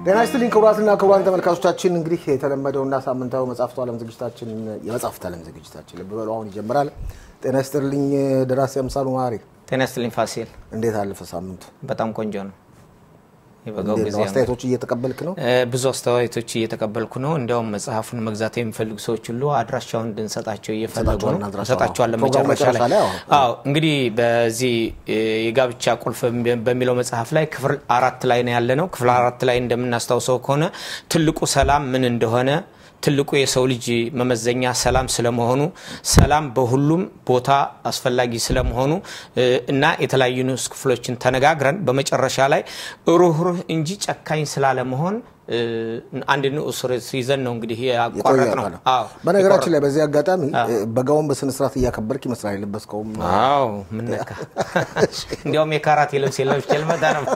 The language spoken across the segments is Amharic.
ጤና ይስጥልኝ ክቡራትና ክቡራን ተመልካቾቻችን፣ እንግዲህ የተለመደውና ሳምንታዊ መጽሐፍቱ ዓለም ዝግጅታችን የመጽሐፍት ዓለም ዝግጅታችን ልብ በሉ አሁን ይጀምራል። ጤና ይስጥልኝ ደራሲ አምሳሉ ማሪ፣ ጤና ይስጥልኝ ፋሲል። እንዴት አለፈ ሳምንቱ? በጣም ቆንጆ ነው። የበጋው እንዴት ጊዜ ነው? ነው። አስተያየቶች እየተቀበልክ ነው? እ፣ ብዙ አስተያየቶች እየተቀበልኩ ነው። እንዲያውም መጽሐፉን መግዛት የሚፈልጉ ሰዎች ሁሉ አድራሻውን እንድንሰጣቸው እየፈለጉ ነው። እንሰጣቸዋለን አድራሻውን። እንሰጣቸዋለን ፕሮግራሙ መጨረሻ መጨረሻ ላይ። ላይ አዎ። አዎ እንግዲህ በዚህ እ፣ የጋብቻ ቁልፍ በሚለው መጽሐፍ ላይ ክፍል አራት ላይ ነው ያለ ነው። ክፍል አራት ላይ እንደምናስታውሰው ከሆነ ትልቁ ሰላም ምን እንደሆነ ትልቁ የሰው ልጅ መመዘኛ ሰላም ስለመሆኑ ሰላም በሁሉም ቦታ አስፈላጊ ስለመሆኑ እ፣ እና የተለያዩ ንዑስ ክፍሎችን ተነጋግረን በመጨረሻ ላይ ሩህሩህ እንጂ ጨካኝ ስላለመሆን እ፣ አንድ ንዑስ ርዕስ ይዘን ነው እንግዲህ ያቋረጥ ነው። የቆየ አዎ በነገራችን ላይ በዚህ አጋጣሚ በጋውን በስነስርዓት እያከበርክ ይመስላል የለበስከውም። አዎ ምን ነካ? እንዲያውም የካራቴ ልብስ የለብሽ ልመጣ ነው።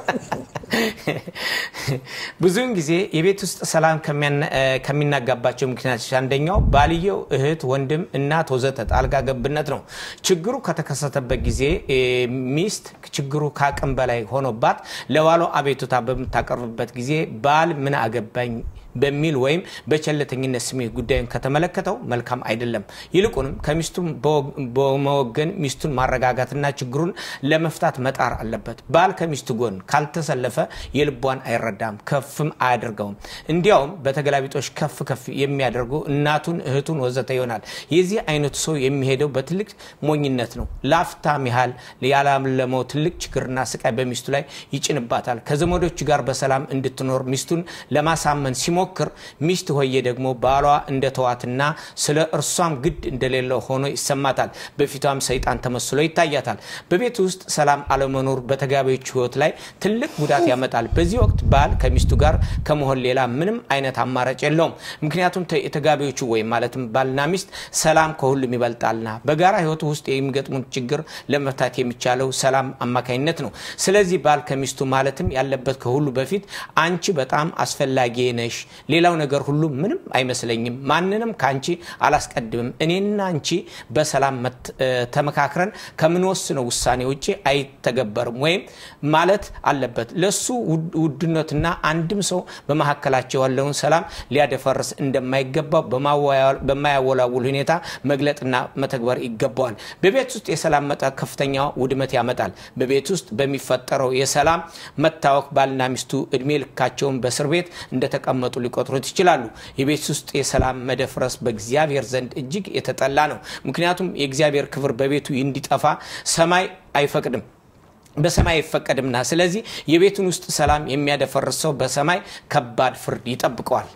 ብዙውን ጊዜ የቤት ውስጥ ሰላም ከሚያና- እ፣ ከሚናጋባቸው ምክንያቶች አንደኛው ባልየው፣ እህት፣ ወንድም፣ እናት ወዘተ ጣልቃ ገብነት ነው። ችግሩ ከተከሰተበት ጊዜ እ፣ ሚስት ችግሩ ከአቅም በላይ ሆኖባት ለባሏ አቤቱታ በምታቀርብበት ጊዜ ባል ምን አገባኝ በሚል ወይም በቸለተኝነት ስሜት ጉዳዩን ከተመለከተው መልካም አይደለም። ይልቁንም ከሚስቱ በወግ- በመወገን ሚስቱን ማረጋጋትና ችግሩን ለመፍታት መጣር አለበት። ባል ከሚስቱ ጎን ካልተሰለፈ የልቧን አይረዳም፣ ከፍም አያደርገውም። እንዲያውም በተገላቢጦች ከፍ ከፍ የሚያደርጉ እናቱን፣ እህቱን ወዘተ ይሆናል። የዚህ አይነቱ ሰው የሚሄደው በትልቅ ሞኝነት ነው። ላፍታም ያህል ያላለመው ትልቅ ችግርና ስቃይ በሚስቱ ላይ ይጭንባታል። ከዘመዶቹ ጋር በሰላም እንድትኖር ሚስቱን ለማሳመን ሲሞክር ሚስት ሆዬ ደግሞ ባሏ እንደተዋትና ስለ እርሷም ግድ እንደሌለው ሆኖ ይሰማታል። በፊቷም ሰይጣን ተመስሎ ይታያታል። በቤት ውስጥ ሰላም አለመኖር በተጋቢዎች ሕይወት ላይ ትልቅ ጉዳት ያመጣል። በዚህ ወቅት ባል ከሚስቱ ጋር ከመሆን ሌላ ምንም አይነት አማራጭ የለውም። ምክንያቱም ተ- የተጋቢዎቹ ወይም ማለትም ባልና ሚስት ሰላም ከሁሉም ይበልጣልና በጋራ ሕይወት ውስጥ የሚገጥሙት ችግር ለመፍታት የሚቻለው ሰላም አማካኝነት ነው። ስለዚህ ባል ከሚስቱ ማለትም ያለበት ከሁሉ በፊት አንቺ በጣም አስፈላጊ ነሽ፣ ሌላው ነገር ሁሉ ምንም አይመስለኝም፣ ማንንም ከአንቺ አላስቀድምም፣ እኔና አንቺ በሰላም መት- እ፣ ተመካክረን ከምንወስነው ውሳኔ ውጭ አይተገበርም ወይም ማለት አለበት። ለሱ ውድ- ውድነትና አንድም ሰው በመካከላቸው ያለውን ሰላም ሊያደፈርስ እንደማይገባው በማወያ- በማያወላውል ሁኔታ መግለጥና መተግበር ይገባዋል። በቤት ውስጥ የሰላም መጠን ከፍተኛ ውድመት ያመጣል። በቤት ውስጥ በሚፈጠረው የሰላም መታወክ ባልና ሚስቱ እድሜ ልካቸውን በእስር ቤት እንደተቀመጡ ሊቆጥሩት ይችላሉ። የቤት ውስጥ የሰላም መደፍረስ በእግዚአብሔር ዘንድ እጅግ የተጠላ ነው። ምክንያቱም የእግዚአብሔር ክብር በቤቱ እንዲጠፋ ሰማይ አይፈቅድም በሰማይ አይፈቀድምና። ስለዚህ የቤቱን ውስጥ ሰላም የሚያደፈርስ ሰው በሰማይ ከባድ ፍርድ ይጠብቀዋል።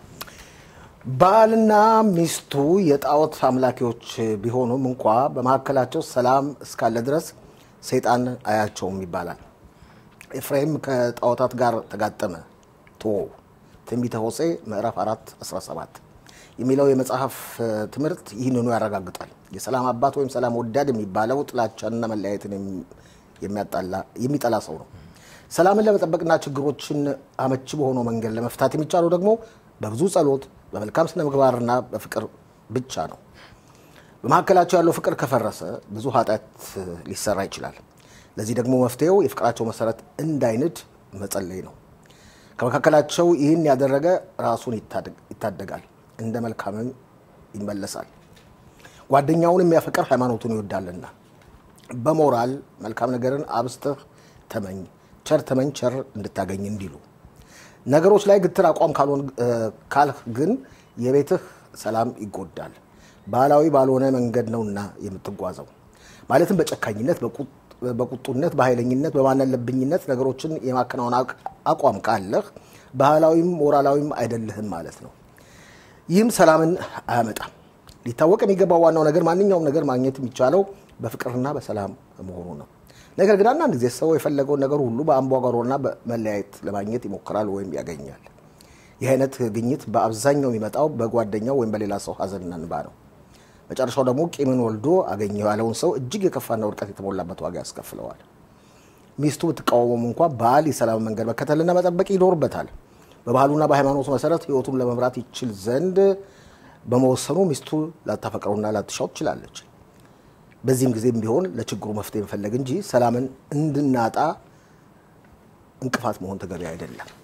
ባልና ሚስቱ የጣዖት አምላኪዎች ቢሆኑም እንኳ በመካከላቸው ሰላም እስካለ ድረስ ሰይጣን አያቸውም ይባላል። ኤፍሬም ከጣዖታት ጋር ተጋጠመ ቶ ትንቢተ ሆሴዕ ምዕራፍ 4 17 የሚለው የመጽሐፍ እ፣ ትምህርት ይህንኑ ያረጋግጣል። የሰላም አባት ወይም ሰላም ወዳድ የሚባለው ጥላቻንና መለያየትን የሚ- የሚያጣላ- የሚጠላ ሰው ነው። ሰላምን ለመጠበቅና ችግሮችን አመቺ በሆነው መንገድ ለመፍታት የሚቻለው ደግሞ በብዙ ጸሎት፣ በመልካም ስነ ምግባርና በፍቅር ብቻ ነው። በመካከላቸው ያለው ፍቅር ከፈረሰ ብዙ ኃጢአት ሊሰራ ይችላል። ለዚህ ደግሞ መፍትሄው የፍቅራቸው መሰረት እንዳይንድ መጸለይ ነው። ከመካከላቸው ይህን ያደረገ ራሱን ይታደግ- ይታደጋል፣ እንደ መልካምም ይመለሳል። ጓደኛውን የሚያፈቅር ሃይማኖቱን ይወዳልና። በሞራል መልካም ነገርን አብዝተህ ተመኝ፣ ቸር ተመኝ ቸር እንድታገኝ እንዲሉ ነገሮች ላይ ግትር አቋም ካልሆን እ፣ ካልህ ግን የቤትህ ሰላም ይጎዳል። ባህላዊ ባልሆነ መንገድ ነውና የምትጓዘው ማለትም በጨካኝነት፣ በቁጥ- በቁጡነት፣ በኃይለኝነት፣ በማናለብኝነት ነገሮችን የማከናወን አቅ- አቋም ካለህ ባህላዊም ሞራላዊም አይደለህም ማለት ነው። ይህም ሰላምን አያመጣም። ሊታወቅ የሚገባው ዋናው ነገር ማንኛውም ነገር ማግኘት የሚቻለው በፍቅርና በሰላም መሆኑ ነው። ነገር ግን አንዳንድ ጊዜ ሰው የፈለገውን ነገር ሁሉ በአምባጓሮና በመለያየት ለማግኘት ይሞክራል ወይም ያገኛል። ይህ አይነት ግኝት በአብዛኛው የሚመጣው በጓደኛው ወይም በሌላ ሰው ሀዘንና እንባ ነው። መጨረሻው ደግሞ ቂምን ወልዶ አገኘው ያለውን ሰው እጅግ የከፋና ውድቀት የተሞላበት ዋጋ ያስከፍለዋል። ሚስቱ ብትቃወሙም እንኳ ባል የሰላም መንገድ መከተልና መጠበቅ ይኖርበታል። በባህሉና በሃይማኖቱ መሰረት ሕይወቱን ለመምራት ይችል ዘንድ በመወሰኑ ሚስቱ ላታፈቅረውና ላትሻው ትችላለች። በዚህም ጊዜም ቢሆን ለችግሩ መፍትሄ መፈለግ እንጂ ሰላምን እንድናጣ እንቅፋት መሆን ተገቢ አይደለም።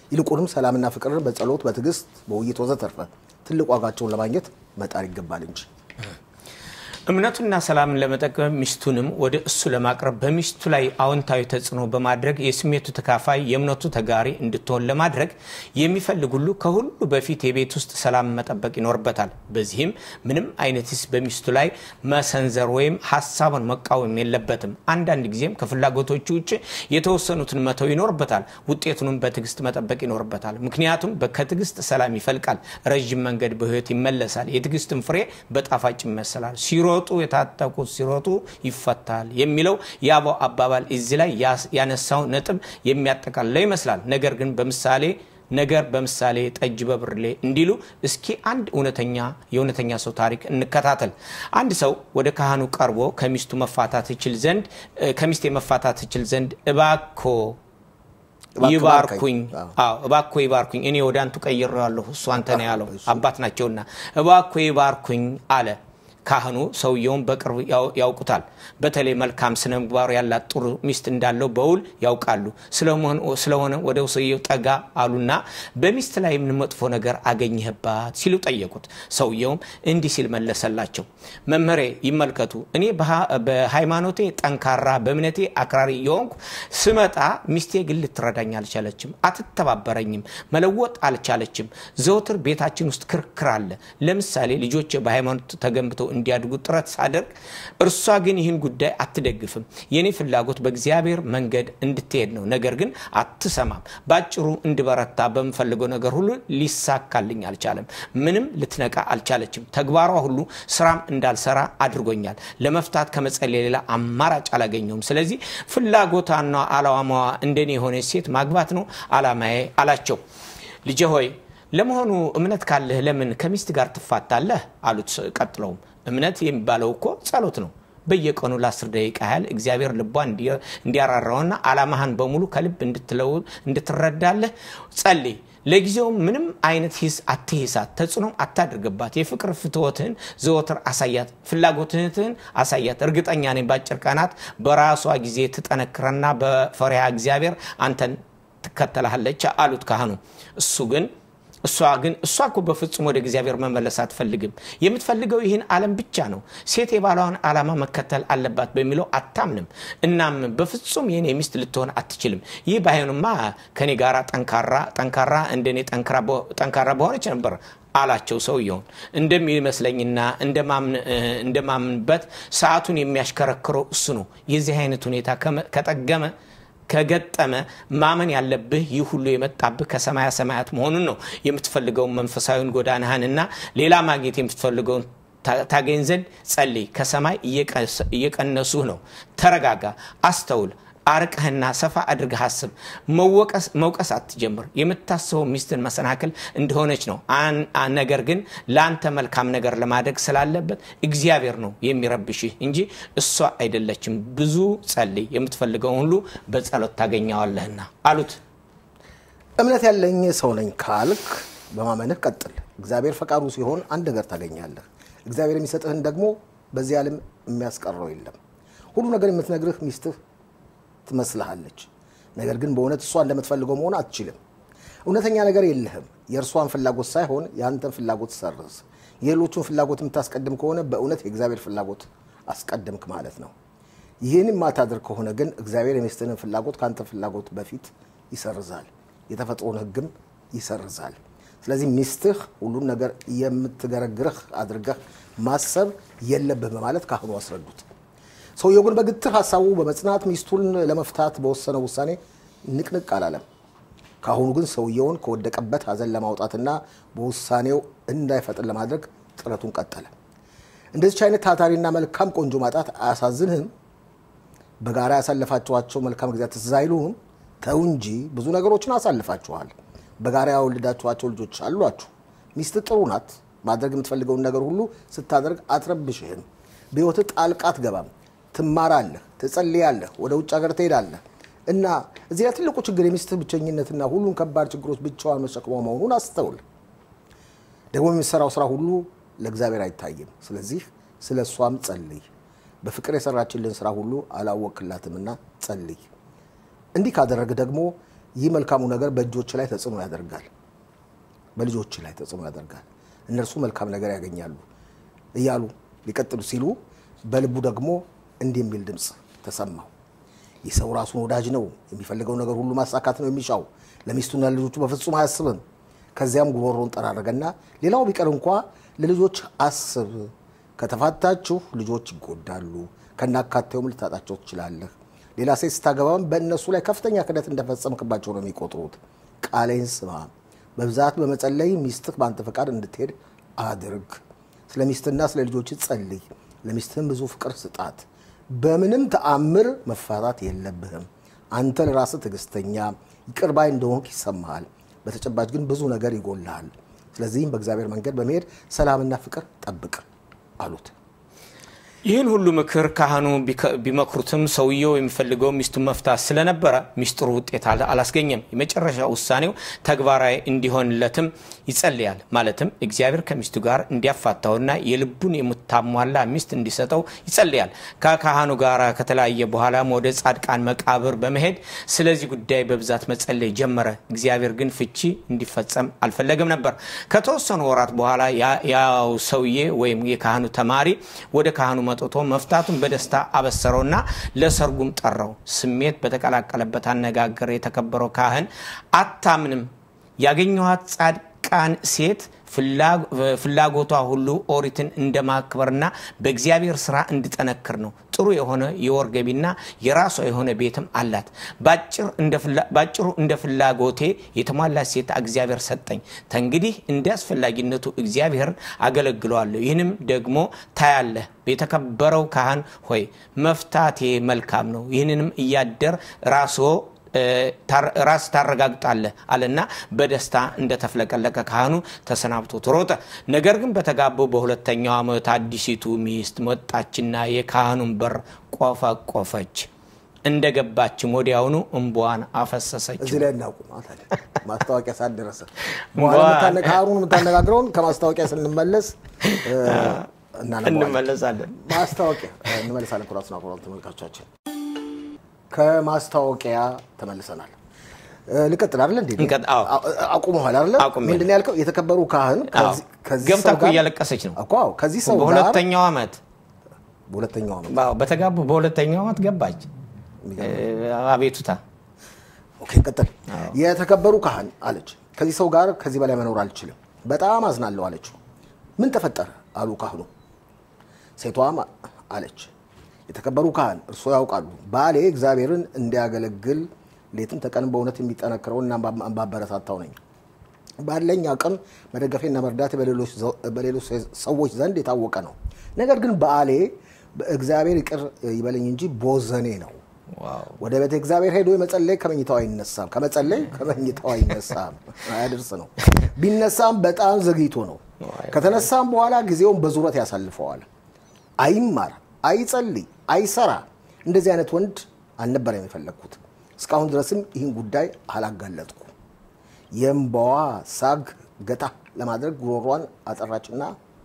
ይልቁንም ሰላምና ፍቅርን በጸሎት በትዕግስት በውይይት ወዘተርፈ ትልቅ ዋጋቸውን ለማግኘት መጣር ይገባል እንጂ እምነቱና ሰላምን ለመጠቀም ሚስቱንም ወደ እሱ ለማቅረብ በሚስቱ ላይ አዎንታዊ ተጽዕኖ በማድረግ የስሜቱ ተካፋይ የእምነቱ ተጋሪ እንድትሆን ለማድረግ የሚፈልግ ሁሉ ከሁሉ በፊት የቤት ውስጥ ሰላም መጠበቅ ይኖርበታል። በዚህም ምንም አይነት ሂስ በሚስቱ ላይ መሰንዘር ወይም ሀሳቡን መቃወም የለበትም። አንዳንድ ጊዜም ከፍላጎቶቹ ውጭ የተወሰኑትን መተው ይኖርበታል። ውጤቱንም በትዕግስት መጠበቅ ይኖርበታል። ምክንያቱም ከትዕግስት ሰላም ይፈልቃል፣ ረዥም መንገድ በህይወት ይመለሳል። የትዕግስትን ፍሬ በጣፋጭ ይመሰላል። ሲሮጡ የታጠቁት ሲሮጡ ይፈታል የሚለው የአበው አባባል እዚህ ላይ ያነሳው ነጥብ የሚያጠቃልለው ይመስላል። ነገር ግን በምሳሌ ነገር በምሳሌ ጠጅ በብርሌ እንዲሉ እስኪ አንድ እውነተኛ የእውነተኛ ሰው ታሪክ እንከታተል። አንድ ሰው ወደ ካህኑ ቀርቦ ከሚስቱ መፋታት ይችል ዘንድ ከሚስቴ መፋታት ይችል ዘንድ እባኮ ይባርኩኝ እባኮ ይባርኩኝ፣ እኔ ወደ አንቱ ቀይሬዋለሁ፣ እሱ አንተ ነው ያለው፣ አባት ናቸውና እባኮ ይባርኩኝ አለ። ካህኑ ሰውየውን በቅርብ ያውቁታል። በተለይ መልካም ስነ ምግባሩ ያላት ጥሩ ሚስት እንዳለው በውል ያውቃሉ። ስለሆነ ወደ ሰውየው ጠጋ አሉና በሚስት ላይ ምን መጥፎ ነገር አገኘህባት ሲሉ ጠየቁት። ሰውየውም እንዲህ ሲል መለሰላቸው። መመሬ ይመልከቱ፣ እኔ በሃይማኖቴ ጠንካራ፣ በእምነቴ አክራሪ የሆንኩ ስመጣ ሚስቴ ግን ልትረዳኝ አልቻለችም፣ አትተባበረኝም፣ መለወጥ አልቻለችም። ዘውትር ቤታችን ውስጥ ክርክር አለ። ለምሳሌ ልጆች በሃይማኖት ተገንብተው እንዲያድጉ ጥረት ሳደርግ እርሷ ግን ይህን ጉዳይ አትደግፍም። የኔ ፍላጎት በእግዚአብሔር መንገድ እንድትሄድ ነው። ነገር ግን አትሰማም። ባጭሩ እንድበረታ በምፈልገው ነገር ሁሉ ሊሳካልኝ አልቻለም። ምንም ልትነቃ አልቻለችም። ተግባሯ ሁሉ ስራም እንዳልሰራ አድርጎኛል። ለመፍታት ከመጸለይ ሌላ አማራጭ አላገኘውም። ስለዚህ ፍላጎቷና አላማዋ እንደኔ የሆነ ሴት ማግባት ነው አላማዬ አላቸው። ልጄ ሆይ ለመሆኑ እምነት ካለህ ለምን ከሚስት ጋር ትፋታለህ? አሉት። ቀጥለውም እምነት የሚባለው እኮ ጸሎት ነው። በየቀኑ ለአስር ደቂቃ ያህል እግዚአብሔር ልቧ እንዲያራራውና አላማህን በሙሉ ከልብ እንድትረዳለህ ጸልይ። ለጊዜው ምንም አይነት ሂስ አትሂሳት፣ ተጽዕኖም አታድርግባት። የፍቅር ፍትወትህን ዘወትር አሳያት፣ ፍላጎትህን አሳያት። እርግጠኛ ነኝ በአጭር ቀናት በራሷ ጊዜ ትጠነክረና በፈሪሃ እግዚአብሔር አንተን ትከተልሃለች አሉት ካህኑ። እሱ ግን እሷ ግን እሷ እኮ በፍጹም ወደ እግዚአብሔር መመለስ አትፈልግም። የምትፈልገው ይህን ዓለም ብቻ ነው። ሴት የባሏን ዓላማ መከተል አለባት በሚለው አታምንም። እናም በፍጹም የኔ ሚስት ልትሆን አትችልም። ይህ ባይሆንማ ከኔ ጋር ጠንካራ ጠንካራ እንደኔ ጠንካራ በሆነች ነበር አላቸው። ሰውየውን እንደሚመስለኝና እንደማምንበት ሰዓቱን የሚያሽከረክረው እሱ ነው። የዚህ አይነት ሁኔታ ከጠገመ ከገጠመ ማመን ያለብህ ይህ ሁሉ የመጣብህ ከሰማያ ሰማያት መሆኑን ነው። የምትፈልገውን መንፈሳዊን ጎዳናህንና ሌላ ማግኘት የምትፈልገውን ታገኝ ዘንድ ጸልይ። ከሰማይ እየቀነሱህ ነው። ተረጋጋ፣ አስተውል። አርቀህና ሰፋ አድርገህ አስብ። መውቀስ አትጀምር። የምታስበው ሚስትን መሰናክል እንደሆነች ነው። ነገር ግን ለአንተ መልካም ነገር ለማድረግ ስላለበት እግዚአብሔር ነው የሚረብሽህ እንጂ እሷ አይደለችም። ብዙ ጸልይ፣ የምትፈልገውን ሁሉ በጸሎት ታገኘዋለህና አሉት። እምነት ያለኝ ሰው ነኝ ካልክ በማመንህ ቀጥል። እግዚአብሔር ፈቃዱ ሲሆን አንድ ነገር ታገኛለህ። እግዚአብሔር የሚሰጥህን ደግሞ በዚህ ዓለም የሚያስቀረው የለም። ሁሉ ነገር የምትነግርህ ሚስትህ ትመስልሃለች። ነገር ግን በእውነት እሷ እንደምትፈልገው መሆን አትችልም። እውነተኛ ነገር የለህም። የእርሷን ፍላጎት ሳይሆን የአንተን ፍላጎት ሰርዝ። የሌሎቹን ፍላጎት የምታስቀድም ከሆነ በእውነት የእግዚአብሔር ፍላጎት አስቀድምክ ማለት ነው። ይህን የማታደርግ ከሆነ ግን እግዚአብሔር የሚስትህን ፍላጎት ከአንተ ፍላጎት በፊት ይሰርዛል፣ የተፈጥሮን ሕግም ይሰርዛል። ስለዚህ ሚስትህ ሁሉን ነገር የምትገረግርህ አድርገህ ማሰብ የለብህ በማለት ካህኑ አስረዱት። ሰውየው ግን በግትር ሀሳቡ በመጽናት ሚስቱን ለመፍታት በወሰነው ውሳኔ ንቅንቅ አላለም። ካሁኑ ግን ሰውየውን ከወደቀበት ሀዘን ለማውጣትና በውሳኔው እንዳይፈጥን ለማድረግ ጥረቱን ቀጠለ። እንደዚች አይነት ታታሪና መልካም ቆንጆ ማጣት አያሳዝንህም? በጋራ ያሳለፋችኋቸው መልካም ጊዜያት ትዝ አይሉህም? ተው እንጂ ብዙ ነገሮችን አሳልፋችኋል። በጋራ ያወለዳችኋቸው ልጆች አሏችሁ። ሚስት ጥሩ ናት። ማድረግ የምትፈልገውን ነገር ሁሉ ስታደርግ አትረብሽህም። በሕይወትህ ጣልቃ አትገባም። ትማራለህ፣ ትጸልያለህ፣ ወደ ውጭ ሀገር ትሄዳለህ እና እዚህ ላይ ትልቁ ችግር የሚስትህ ብቸኝነትና ሁሉን ከባድ ችግሮች ብቻዋን መሸክሟ መሆኑን አስተውል። ደግሞ የሚሰራው ስራ ሁሉ ለእግዚአብሔር አይታይም። ስለዚህ ስለ እሷም ጸልይ። በፍቅር የሰራችልን ስራ ሁሉ አላወቅላትምና ጸልይ። እንዲህ ካደረግ ደግሞ ይህ መልካሙ ነገር በእጆች ላይ ተጽዕኖ ያደርጋል፣ በልጆች ላይ ተጽዕኖ ያደርጋል፣ እነርሱ መልካም ነገር ያገኛሉ እያሉ ሊቀጥሉ ሲሉ በልቡ ደግሞ እንዲህ የሚል ድምፅ ተሰማው። ይህ ሰው ራሱን ወዳጅ ነው፣ የሚፈልገው ነገር ሁሉ ማሳካት ነው የሚሻው፣ ለሚስቱና ለልጆቹ በፍጹም አያስብም። ከዚያም ጉሮሮን ጠራረገና ሌላው ቢቀር እንኳ ለልጆች አስብ፣ ከተፋታችሁ ልጆች ይጎዳሉ፣ ከናካቴውም ልታጣቸው ትችላለህ። ሌላ ሴት ስታገባም በእነሱ ላይ ከፍተኛ ክደት እንደፈጸምክባቸው ነው የሚቆጥሩት። ቃሌን ስማ፣ በብዛት በመጸለይ ሚስትህ በአንተ ፈቃድ እንድትሄድ አድርግ። ስለ ሚስትና ስለ ልጆች ጸልይ፣ ለሚስትህም ብዙ ፍቅር ስጣት። በምንም ተአምር መፋታት የለብህም። አንተ ለራስህ ትዕግስተኛ ይቅር ባይ እንደሆንክ ይሰማሃል። በተጨባጭ ግን ብዙ ነገር ይጎልሃል። ስለዚህም በእግዚአብሔር መንገድ በመሄድ ሰላምና ፍቅር ጠብቅ አሉት። ይህን ሁሉ ምክር ካህኑ ቢመክሩትም ሰውየው የሚፈልገው ሚስቱን መፍታት ስለነበረ ሚስጥሩ ውጤት አላስገኘም። የመጨረሻ ውሳኔው ተግባራዊ እንዲሆንለትም ይጸልያል። ማለትም እግዚአብሔር ከሚስቱ ጋር እንዲያፋታውና የልቡን የምታሟላ ሚስት እንዲሰጠው ይጸልያል። ከካህኑ ጋር ከተለያየ በኋላም ወደ ጻድቃን መቃብር በመሄድ ስለዚህ ጉዳይ በብዛት መጸለይ ጀመረ። እግዚአብሔር ግን ፍቺ እንዲፈጸም አልፈለገም ነበር። ከተወሰኑ ወራት በኋላ ያው ሰውዬ ወይም የካህኑ ተማሪ ወደ ካህኑ መጥቶ መፍታቱን በደስታ አበሰረውና ለሰርጉም ጠራው። ስሜት በተቀላቀለበት አነጋገር የተከበረው ካህን አታምንም፣ ያገኘኋት ጻድቃን ሴት ፍላጎቷ ሁሉ ኦሪትን እንደማክበርና በእግዚአብሔር ስራ እንድጠነክር ነው። ጥሩ የሆነ የወር ገቢና የራሷ የሆነ ቤትም አላት። ባጭሩ እንደ ፍላጎቴ የተሟላች ሴት እግዚአብሔር ሰጠኝ። ተንግዲህ እንደ አስፈላጊነቱ እግዚአብሔር አገለግለዋለሁ። ይህንም ደግሞ ታያለህ። የተከበረው ካህን ሆይ መፍታቴ መልካም ነው። ይህንንም እያደር ራስዎ ራስ ታረጋግጣለህ አለና በደስታ እንደተፍለቀለቀ ካህኑ ተሰናብቶት ሮጠ። ነገር ግን በተጋባው በሁለተኛው ዓመት አዲሲቱ ሚስት መጣችና የካህኑን በር ቆፈቆፈች። እንደገባችም ወዲያውኑ እንቧን አፈሰሰች። እዚህ ላይ እናቁም። ማስታወቂያ ሳትደረሰ ካህኑን የምታነጋግረውን ከማስታወቂያ ስንመለስ እንመለሳለን። ማስታወቂያ እንመለሳለን። ኩራትና ኩራት ተመልካቾቻችን ከማስታወቂያ ተመልሰናል። ልቀጥል አይደለ እንዴ? አቁመዋል አይደለ? ምንድን ነው ያልከው? የተከበሩ ካህን ገብታ እኮ እያለቀሰች ነው እኮ ከዚህ ሰው ጋር በሁለተኛው ዓመት በሁለተኛው ዓመት በተጋቡ በሁለተኛው ዓመት ገባች አቤቱታ። ኦኬ ቀጥል። የተከበሩ ካህን አለች፣ ከዚህ ሰው ጋር ከዚህ በላይ መኖር አልችልም፣ በጣም አዝናለሁ አለችው። ምን ተፈጠረ አሉ ካህኑ። ሴቷም አለች የተከበሩ ካህን እርስዎ ያውቃሉ፣ ባሌ እግዚአብሔርን እንዲያገለግል ሌትም ተቀን በእውነት የሚጠነክረውና ማበረታታው ነኝ። ባለኝ አቅም መደገፌና መርዳቴ በሌሎች ሰዎች ዘንድ የታወቀ ነው። ነገር ግን ባሌ እግዚአብሔር ይቅር ይበለኝ እንጂ ቦዘኔ ነው። ወደ ቤተ እግዚአብሔር ሄዶ የመጸለይ ከመኝታው አይነሳም፣ ከመጸለይ ከመኝታው አይነሳም፣ አያደርስ ነው። ቢነሳም በጣም ዘግይቶ ነው። ከተነሳም በኋላ ጊዜውን በዙረት ያሳልፈዋል። አይማር አይጸልይ፣ አይሰራ። እንደዚህ አይነት ወንድ አልነበረም የፈለግኩት። እስካሁን ድረስም ይህን ጉዳይ አላጋለጥኩ። የእምባዋ ሳግ ገታ ለማድረግ ጉሮሯን አጠራችና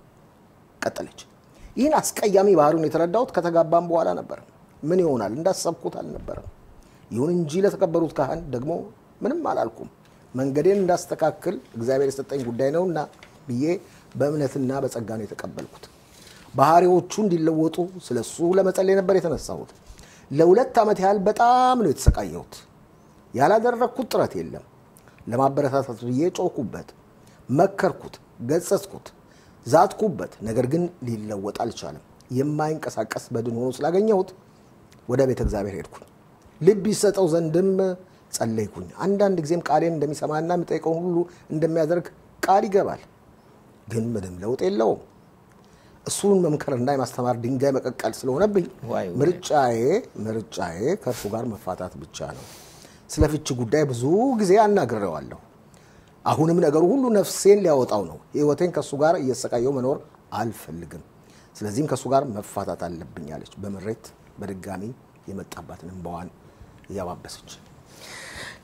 ቀጠለች። ይህን አስቀያሚ ባህሪውን የተረዳሁት ከተጋባም በኋላ ነበር። ምን ይሆናል እንዳሰብኩት አልነበረም። ይሁን እንጂ ለተከበሩት ካህን ደግሞ ምንም አላልኩም። መንገዴን እንዳስተካክል እግዚአብሔር የሰጠኝ ጉዳይ ነውና ብዬ በእምነትና በጸጋ ነው የተቀበልኩት። ባህሪዎቹ እንዲለወጡ ስለ እሱ ለመጸለይ ነበር የተነሳሁት። ለሁለት ዓመት ያህል በጣም ነው የተሰቃየሁት። ያላደረግኩት ጥረት የለም። ለማበረታታት ብዬ ጮኩበት፣ መከርኩት፣ ገጸጽኩት፣ ዛትኩበት። ነገር ግን ሊለወጥ አልቻለም። የማይንቀሳቀስ በድን ሆኖ ስላገኘሁት ወደ ቤተ እግዚአብሔር ሄድኩኝ። ልብ ይሰጠው ዘንድም ጸለይኩኝ። አንዳንድ ጊዜም ቃሌን እንደሚሰማና የሚጠይቀውን ሁሉ እንደሚያደርግ ቃል ይገባል። ግን ምንም ለውጥ የለውም። እሱን መምከርና የማስተማር ድንጋይ መቀቀል ስለሆነብኝ ምርጫዬ ምርጫዬ ከእርሱ ጋር መፋታት ብቻ ነው። ስለ ፍቺ ጉዳይ ብዙ ጊዜ አናግሬዋለሁ። አሁንም ነገሩ ሁሉ ነፍሴን ሊያወጣው ነው። ሕይወቴን ከእሱ ጋር እየሰቃየው መኖር አልፈልግም። ስለዚህም ከእሱ ጋር መፋታት አለብኝ አለች፣ በምሬት በድጋሚ የመጣባትን እንባዋን እያባበሰች።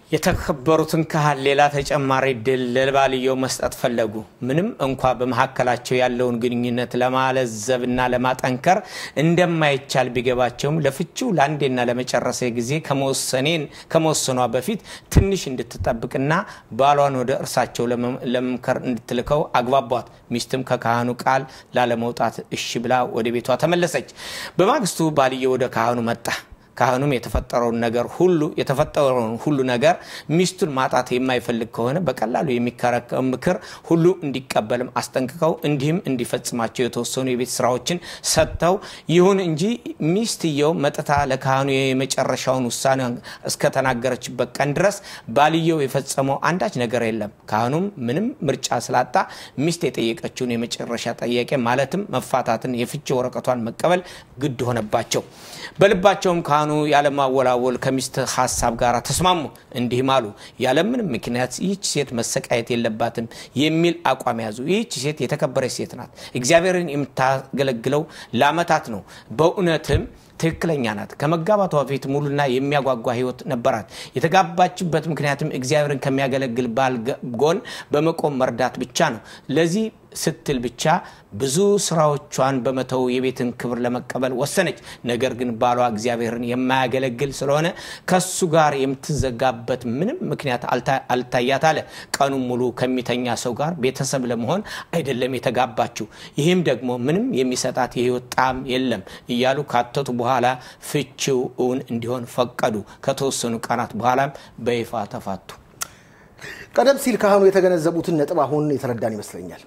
የተከበሩትን ካህን ሌላ ተጨማሪ ድል ለባልየው መስጠት ፈለጉ። ምንም እንኳ በመካከላቸው ያለውን ግንኙነት ለማለዘብና ለማጠንከር እንደማይቻል ቢገባቸውም ለፍቺው ለአንዴና ለመጨረሻ ጊዜ ከመወሰኗ በፊት ትንሽ እንድትጠብቅና ባሏን ወደ እርሳቸው ለመምከር እንድትልከው አግባቧት። ሚስትም ከካህኑ ቃል ላለመውጣት እሺ ብላ ወደ ቤቷ ተመለሰች። በማግስቱ ባልየው ወደ ካህኑ መጣ። ካህኑም የተፈጠረውን ነገር ሁሉ የተፈጠረውን ሁሉ ነገር ሚስቱን ማጣት የማይፈልግ ከሆነ በቀላሉ የሚከረከው ምክር ሁሉ እንዲቀበልም አስጠንቅቀው እንዲህም እንዲፈጽማቸው የተወሰኑ የቤት ስራዎችን ሰጥተው ይሁን እንጂ ሚስትየው መጥታ ለካህኑ የመጨረሻውን ውሳኔ እስከተናገረችበት ቀን ድረስ ባልየው የፈጸመው አንዳች ነገር የለም። ካህኑም ምንም ምርጫ ስላጣ ሚስት የጠየቀችውን የመጨረሻ ጥያቄ ማለትም መፋታትን የፍቺ ወረቀቷን መቀበል ግድ ሆነባቸው። በልባቸውም ካህኑ ያለማወላወል ከሚስት ሀሳብ ጋር ተስማሙ። እንዲህም አሉ፣ ያለምንም ምክንያት ይህች ሴት መሰቃየት የለባትም የሚል አቋም ያዙ። ይህች ሴት የተከበረች ሴት ናት። እግዚአብሔርን የምታገለግለው ለዓመታት ነው። በእውነትም ትክክለኛ ናት። ከመጋባቷ በፊት ሙሉና የሚያጓጓ ሕይወት ነበራት። የተጋባችበት ምክንያትም እግዚአብሔርን ከሚያገለግል ባል ጎን በመቆም መርዳት ብቻ ነው። ለዚህ ስትል ብቻ ብዙ ስራዎቿን በመተው የቤትን ክብር ለመቀበል ወሰነች። ነገር ግን ባሏ እግዚአብሔርን የማያገለግል ስለሆነ ከሱ ጋር የምትዘጋበት ምንም ምክንያት አልታያት አለ። ቀኑን ሙሉ ከሚተኛ ሰው ጋር ቤተሰብ ለመሆን አይደለም የተጋባችው። ይህም ደግሞ ምንም የሚሰጣት የህይወት ጣዕም የለም እያሉ ካተቱ በኋላ ፍቺው እውን እንዲሆን ፈቀዱ። ከተወሰኑ ቀናት በኋላም በይፋ ተፋቱ። ቀደም ሲል ካህኑ የተገነዘቡትን ነጥብ አሁን የተረዳን ይመስለኛል።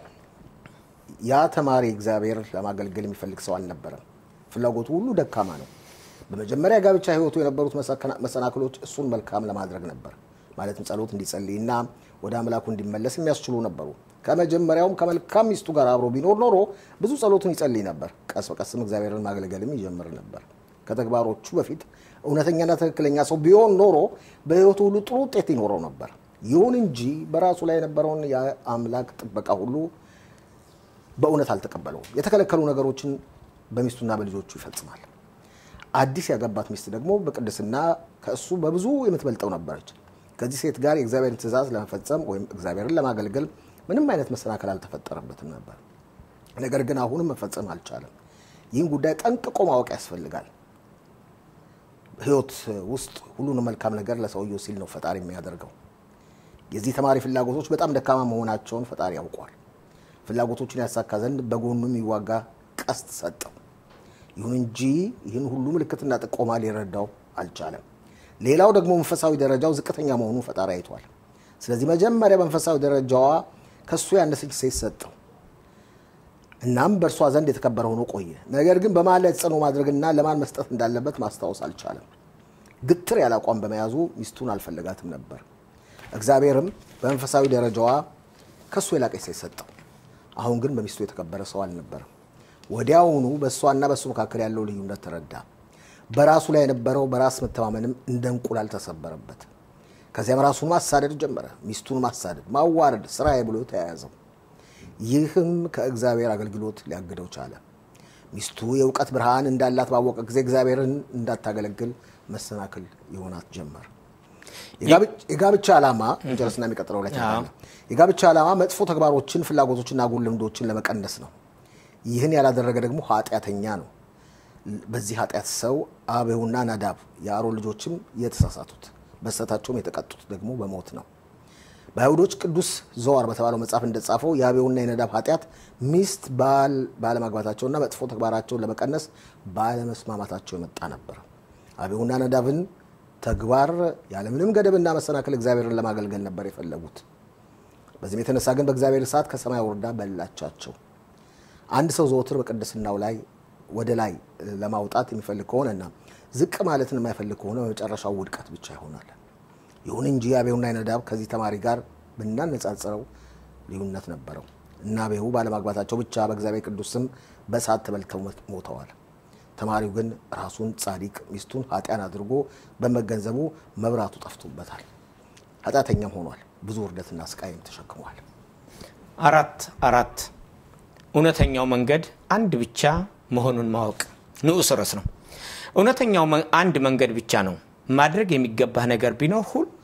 ያ ተማሪ እግዚአብሔር ለማገልገል የሚፈልግ ሰው አልነበረም። ፍላጎቱ ሁሉ ደካማ ነው። በመጀመሪያ ጋብቻ ህይወቱ የነበሩት መሰናክሎች እሱን መልካም ለማድረግ ነበር። ማለትም ጸሎት እንዲጸልይና ወደ አምላኩ እንዲመለስ የሚያስችሉ ነበሩ። ከመጀመሪያውም ከመልካም ሚስቱ ጋር አብሮ ቢኖር ኖሮ ብዙ ጸሎቱን ይጸልይ ነበር። ቀስ በቀስም እግዚአብሔርን ማገልገልም ይጀምር ነበር። ከተግባሮቹ በፊት እውነተኛና ትክክለኛ ሰው ቢሆን ኖሮ በህይወቱ ሁሉ ጥሩ ውጤት ይኖረው ነበር። ይሁን እንጂ በራሱ ላይ የነበረውን የአምላክ ጥበቃ ሁሉ በእውነት አልተቀበለውም። የተከለከሉ ነገሮችን በሚስቱና በልጆቹ ይፈጽማል። አዲስ ያገባት ሚስት ደግሞ በቅድስና ከእሱ በብዙ የምትበልጠው ነበረች። ከዚህ ሴት ጋር የእግዚአብሔርን ትእዛዝ ለመፈጸም ወይም እግዚአብሔርን ለማገልገል ምንም አይነት መሰናከል አልተፈጠረበትም ነበር። ነገር ግን አሁንም መፈጸም አልቻለም። ይህን ጉዳይ ጠንቅቆ ማወቅ ያስፈልጋል። ህይወት ውስጥ ሁሉንም መልካም ነገር ለሰውየው ሲል ነው ፈጣሪ የሚያደርገው። የዚህ ተማሪ ፍላጎቶች በጣም ደካማ መሆናቸውን ፈጣሪ ያውቋል። ፍላጎቶችን ያሳካ ዘንድ በጎኑ የሚዋጋ ቀስት ሰጠው። ይሁን እንጂ ይህን ሁሉ ምልክትና ጥቆማ ሊረዳው አልቻለም። ሌላው ደግሞ መንፈሳዊ ደረጃው ዝቅተኛ መሆኑን ፈጣሪ አይቷል። ስለዚህ መጀመሪያ መንፈሳዊ ደረጃዋ ከሱ ያነሰች ሴት ሰጠው። እናም በእርሷ ዘንድ የተከበረ ሆኖ ቆየ። ነገር ግን በማን ላይ ተጽዕኖ ማድረግና ለማን መስጠት እንዳለበት ማስታወስ አልቻለም። ግትር ያለ አቋም በመያዙ ሚስቱን አልፈለጋትም ነበር። እግዚአብሔርም በመንፈሳዊ ደረጃዋ ከሱ የላቀች ሴት ሰጠው። አሁን ግን በሚስቱ የተከበረ ሰው አልነበረም። ወዲያውኑ በእሷና በእሱ መካከል ያለው ልዩነት ተረዳ። በራሱ ላይ የነበረው በራስ መተማመንም እንደ እንቁላል ተሰበረበት። ከዚያም ራሱን ማሳደድ ጀመረ። ሚስቱን ማሳደድ፣ ማዋረድ ስራዬ ብሎ ተያያዘው። ይህም ከእግዚአብሔር አገልግሎት ሊያግደው ቻለ። ሚስቱ የእውቀት ብርሃን እንዳላት ባወቀ ጊዜ እግዚአብሔርን እንዳታገለግል መሰናክል የሆናት ጀመር። የጋብቻ ዓላማ ጨርስና የሚቀጥለው ላይ የጋብቻ ዓላማ መጥፎ ተግባሮችን፣ ፍላጎቶችና አጉል ልምዶችን ለመቀነስ ነው። ይህን ያላደረገ ደግሞ ኃጢአተኛ ነው። በዚህ ኃጢአት ሰው አቤሁና ናዳብ የአሮን ልጆችም የተሳሳቱት በስህተታቸውም የተቀጡት ደግሞ በሞት ነው። በአይሁዶች ቅዱስ ዘዋር በተባለው መጽሐፍ እንደተጻፈው የአቤሁና የነዳብ ኃጢአት ሚስት ባል ባለማግባታቸውና መጥፎ ተግባራቸውን ለመቀነስ ባለመስማማታቸው የመጣ ነበር። አቤሁና ነዳብን ተግባር ያለምንም ገደብና መሰናክል እግዚአብሔርን ለማገልገል ነበር የፈለጉት። በዚህም የተነሳ ግን በእግዚአብሔር እሳት ከሰማይ ወርዳ በላቻቸው። አንድ ሰው ዘወትር በቅድስናው ላይ ወደ ላይ ለማውጣት የሚፈልግ ከሆነና ዝቅ ማለትን የማይፈልግ ከሆነ በመጨረሻው ውድቀት ብቻ ይሆናል። ይሁን እንጂ አቤሁና ነዳብ ከዚህ ተማሪ ጋር ብናነጻጽረው ልዩነት ነበረው እና አቤሁ ባለማግባታቸው ብቻ በእግዚአብሔር ቅዱስ ስም በእሳት ተበልተው ሞተዋል። ተማሪው ግን ራሱን ጻድቅ ሚስቱን ኃጢያን አድርጎ በመገንዘቡ መብራቱ ጠፍቶበታል። ኃጢአተኛም ሆኗል። ብዙ ውርደትና ስቃይም ተሸክሟል። አራት አራት እውነተኛው መንገድ አንድ ብቻ መሆኑን ማወቅ ንዑስ ርዕስ ነው። እውነተኛው አንድ መንገድ ብቻ ነው። ማድረግ የሚገባህ ነገር ቢኖር ሁሉ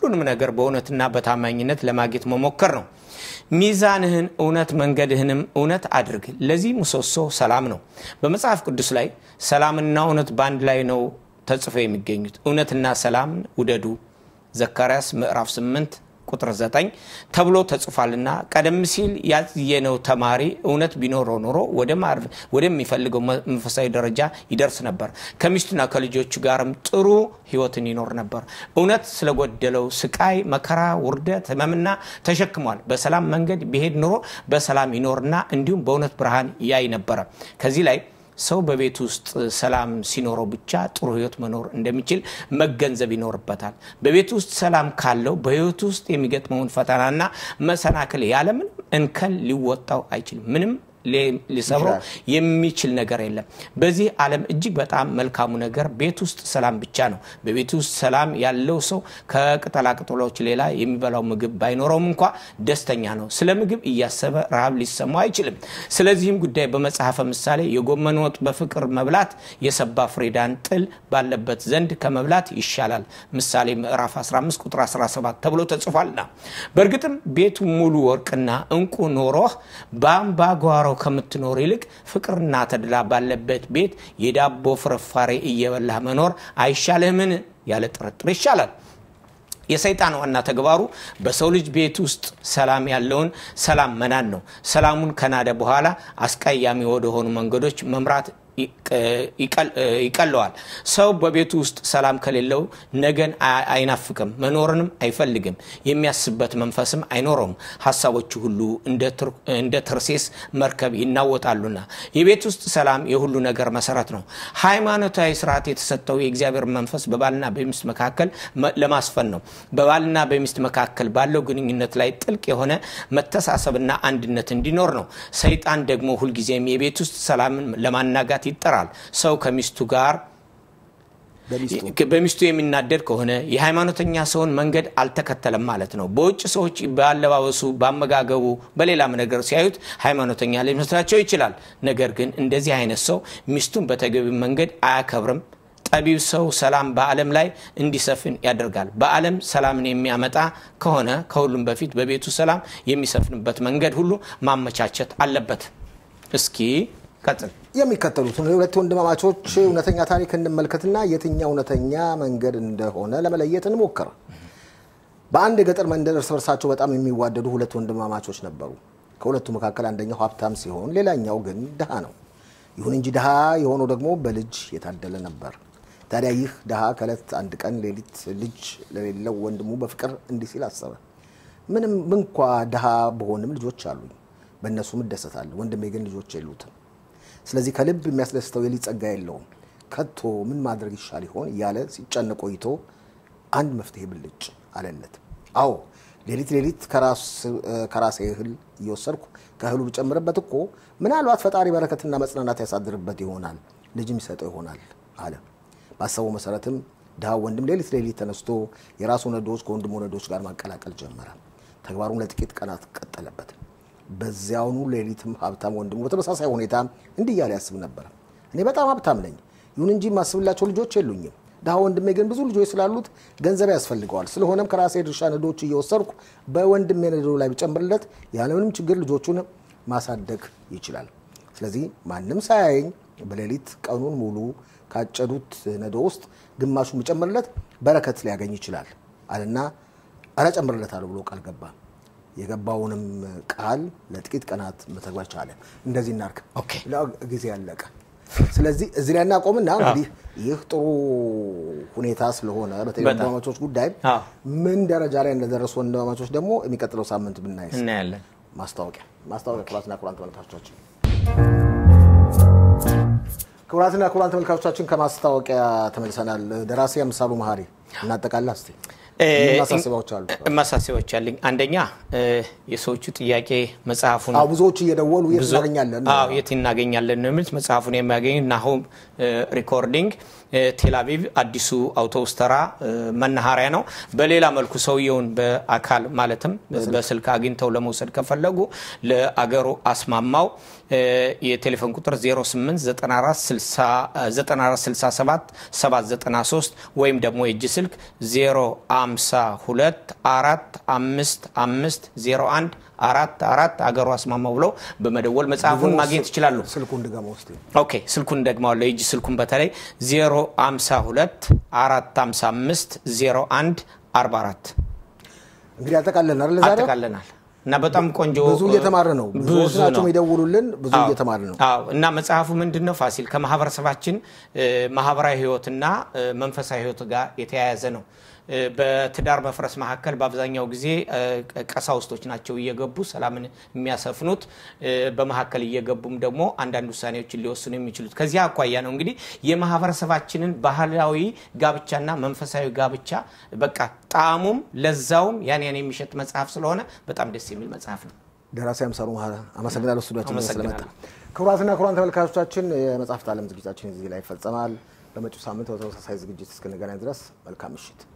ሁሉንም ነገር በእውነትና በታማኝነት ለማግኘት መሞከር ነው። ሚዛንህን እውነት መንገድህንም እውነት አድርግ። ለዚህ ምሰሶ ሰላም ነው። በመጽሐፍ ቅዱስ ላይ ሰላምና እውነት በአንድ ላይ ነው ተጽፎ የሚገኙት። እውነትና ሰላምን ውደዱ ዘካርያስ ምዕራፍ 8 ቁጥር 9 ተብሎ ተጽፏልና ቀደም ሲል ያየነው ተማሪ እውነት ቢኖረው ኖሮ ወደሚፈልገው መንፈሳዊ ደረጃ ይደርስ ነበር። ከሚስቱና ከልጆቹ ጋርም ጥሩ ሕይወትን ይኖር ነበር። እውነት ስለጎደለው ስቃይ፣ መከራ፣ ውርደት፣ ሕመምና ተሸክሟል። በሰላም መንገድ ቢሄድ ኖሮ በሰላም ይኖርና እንዲሁም በእውነት ብርሃን ያይ ነበረ። ከዚህ ላይ ሰው በቤት ውስጥ ሰላም ሲኖረው ብቻ ጥሩ ህይወት መኖር እንደሚችል መገንዘብ ይኖርበታል። በቤት ውስጥ ሰላም ካለው በህይወት ውስጥ የሚገጥመውን ፈተናና መሰናክል ያለምንም እንከን ሊወጣው አይችልም። ምንም ሊሰብረው የሚችል ነገር የለም። በዚህ ዓለም እጅግ በጣም መልካሙ ነገር ቤት ውስጥ ሰላም ብቻ ነው። በቤት ውስጥ ሰላም ያለው ሰው ከቅጠላቅጠሎች ሌላ የሚበላው ምግብ ባይኖረውም እንኳ ደስተኛ ነው። ስለ ምግብ እያሰበ ረሃብ ሊሰማው አይችልም። ስለዚህም ጉዳይ በመጽሐፈ ምሳሌ የጎመን ወጥ በፍቅር መብላት የሰባ ፍሪዳን ጥል ባለበት ዘንድ ከመብላት ይሻላል ምሳሌ ምዕራፍ 15 ቁጥር 17 ተብሎ ተጽፏልና በእርግጥም ቤቱ ሙሉ ወርቅና እንቁ ኖሮህ በአምባጓሮ ከምትኖር ይልቅ ፍቅርና ተድላ ባለበት ቤት የዳቦ ፍርፋሬ እየበላህ መኖር አይሻልህምን? ያለ ጥርጥር ይሻላል። የሰይጣን ዋና ተግባሩ በሰው ልጅ ቤት ውስጥ ሰላም ያለውን ሰላም መናድ ነው። ሰላሙን ከናደ በኋላ አስቀያሚ ወደሆኑ መንገዶች መምራት ይቀለዋል። ሰው በቤቱ ውስጥ ሰላም ከሌለው ነገን አይናፍቅም፣ መኖርንም አይፈልግም። የሚያስበት መንፈስም አይኖረውም። ሀሳቦቹ ሁሉ እንደ ተርሴስ መርከብ ይናወጣሉና። የቤት ውስጥ ሰላም የሁሉ ነገር መሰረት ነው። ሃይማኖታዊ ስርዓት የተሰጠው የእግዚአብሔር መንፈስ በባልና በሚስት መካከል ለማስፈን ነው። በባልና በሚስት መካከል ባለው ግንኙነት ላይ ጥልቅ የሆነ መተሳሰብና አንድነት እንዲኖር ነው። ሰይጣን ደግሞ ሁልጊዜም የቤት ውስጥ ሰላምን ለማናጋት ይጠራል። ሰው ከሚስቱ ጋር በሚስቱ የሚናደድ ከሆነ የሃይማኖተኛ ሰውን መንገድ አልተከተለም ማለት ነው። በውጭ ሰዎች በአለባበሱ፣ በአመጋገቡ፣ በሌላም ነገር ሲያዩት ሃይማኖተኛ ሊመስላቸው ይችላል። ነገር ግን እንደዚህ አይነት ሰው ሚስቱን በተገቢ መንገድ አያከብርም። ጠቢብ ሰው ሰላም በዓለም ላይ እንዲሰፍን ያደርጋል። በዓለም ሰላምን የሚያመጣ ከሆነ ከሁሉም በፊት በቤቱ ሰላም የሚሰፍንበት መንገድ ሁሉ ማመቻቸት አለበት። እስኪ ቀጥል። የሚከተሉትን የሁለት ወንድማማቾች እውነተኛ ታሪክ እንመልከትና የትኛው እውነተኛ መንገድ እንደሆነ ለመለየት እንሞክር። በአንድ የገጠር መንደር እርስ በርሳቸው በጣም የሚዋደዱ ሁለት ወንድማማቾች ነበሩ። ከሁለቱ መካከል አንደኛው ሀብታም ሲሆን፣ ሌላኛው ግን ድሃ ነው። ይሁን እንጂ ድሃ የሆነው ደግሞ በልጅ የታደለ ነበር። ታዲያ ይህ ድሃ ከዕለት አንድ ቀን ሌሊት ልጅ ለሌለው ወንድሙ በፍቅር እንዲህ ሲል አሰበ። ምንም እንኳ ድሃ በሆንም ልጆች አሉኝ፣ በእነሱም እደሰታለሁ። ወንድሜ ግን ልጆች የሉትም። ስለዚህ ከልብ የሚያስደስተው የልጅ ጸጋ የለውም። ከቶ ምን ማድረግ ይሻል ይሆን እያለ ሲጨነቅ ቆይቶ አንድ መፍትሄ ብልጭ አለለት። አዎ ሌሊት ሌሊት ከራሴ እህል እየወሰድኩ ከእህሉ ብጨምርበት እኮ ምናልባት ፈጣሪ በረከትና መጽናናት ያሳድርበት ይሆናል፣ ልጅም ይሰጠው ይሆናል አለ። ባሰበው መሰረትም ድሃው ወንድም ሌሊት ሌሊት ተነስቶ የራሱ ነዶዎች ከወንድሙ ነዶዎች ጋር ማቀላቀል ጀመረ። ተግባሩን ለጥቂት ቀናት ቀጠለበት። በዚያውኑ ሌሊትም ሀብታም ወንድሙ በተመሳሳይ ሁኔታ እንዲህ እያለ ያስብ ነበር። እኔ በጣም ሀብታም ነኝ፣ ይሁን እንጂ የማስብላቸው ልጆች የሉኝም። ድሃ ወንድሜ ግን ብዙ ልጆች ስላሉት ገንዘብ ያስፈልገዋል። ስለሆነም ከራሴ ድርሻ ነዶዎች እየወሰድኩ በወንድሜ ነዶ ላይ ብጨምርለት ያለምንም ችግር ልጆቹን ማሳደግ ይችላል። ስለዚህ ማንም ሳያየኝ በሌሊት ቀኑን ሙሉ ካጨዱት ነዶ ውስጥ ግማሹን ብጨምርለት በረከት ሊያገኝ ይችላል አለና አረ ጨምርለታለሁ ብሎ ቃል ገባ። የገባውንም ቃል ለጥቂት ቀናት መተግበር ቻለ። እንደዚህ እናርግ፣ ጊዜ ያለቀ። ስለዚህ እዚህ ላይ እናቆምና እንግዲህ ይህ ጥሩ ሁኔታ ስለሆነ በተለይ ወንድማማቾች ጉዳይ ምን ደረጃ ላይ እንደደረሱ ወንድማማቾች ደግሞ የሚቀጥለው ሳምንት ብናይ እናያለን። ማስታወቂያ ማስታወቂያ ክቡራትና ክቡራን ተመልካቾቻችን ክቡራትና ክቡራን ተመልካቾቻችን ከማስታወቂያ ተመልሰናል። ደራሲ አምሳሉ መሀሪ እናጠቃላ እስቲ ማሳሰቢያዎች አሉ። ማሳሰቢያዎች አለኝ። አንደኛ የሰዎቹ ጥያቄ መጽሐፉን ብዙዎች እየደወሉ የት እናገኛለን የት እናገኛለን ነው የሚሉት። መጽሐፉን የሚያገኙ ናሆም ሪኮርዲንግ ቴልአቪቭ አዲሱ አውቶቡስ ተራ መናኸሪያ ነው። በሌላ መልኩ ሰውየውን በአካል ማለትም በስልክ አግኝተው ለመውሰድ ከፈለጉ ለአገሩ አስማማው የቴሌፎን ቁጥር 089467 793 ወይም ደግሞ የእጅ ስልክ 05 052 4 5 5 01 አራት አራት አገሩ አስማማው ብለው በመደወል መጽሐፉን ማግኘት ይችላሉ። ስልኩን ድገመው እስኪ። ኦኬ ስልኩን ደግመዋለሁ። የእጅ ስልኩን በተለይ 052 455 01 44 እንግዲህ አጠቃለን አይደል ዛሬ አጠቃለናል እና በጣም ቆንጆ ብዙ እየተማረ ነው። ብዙዎች ብዙ ናቸው ነው። የሚደውሉልን። ብዙ አዎ። እየተማረ ነው። አዎ እና መጽሐፉ ምንድን ነው ፋሲል ከማህበረሰባችን እ፣ ማህበራዊ ህይወትና እ፣ መንፈሳዊ ህይወት ጋር የተያያዘ ነው። እ፣ በትዳር መፍረስ መካከል በአብዛኛው ጊዜ እ፣ ቀሳውስቶች ናቸው እየገቡ ሰላምን የሚያሰፍኑት እ፣ በመካከል እየገቡም ደግሞ አንዳንድ ውሳኔዎችን ሊወስኑ የሚችሉት ከዚህ አኳያ ነው እንግዲህ የማህበረሰባችንን ባህላዊ ጋብቻና መንፈሳዊ ጋብቻ በቃ ጣዕሙም ለዛውም ያን ያን የሚሸጥ መጽሐፍ ስለሆነ በጣም ደስ የሚል መጽሐፍ ነው። ደራሲ አምሳሉ መሀላ አመሰግናለሁ። ስቱዲያችን ድረስ ስለመጣ አመሰግናለሁ። ክቡራትና ክቡራን ተመልካቾቻችን የመጽሐፍት ዓለም ዝግጅታችን እዚህ ላይ ይፈጸማል። በመጪው ሳምንት በተመሳሳይ ዝግጅት እስክንገናኝ ድረስ መልካም ምሽት።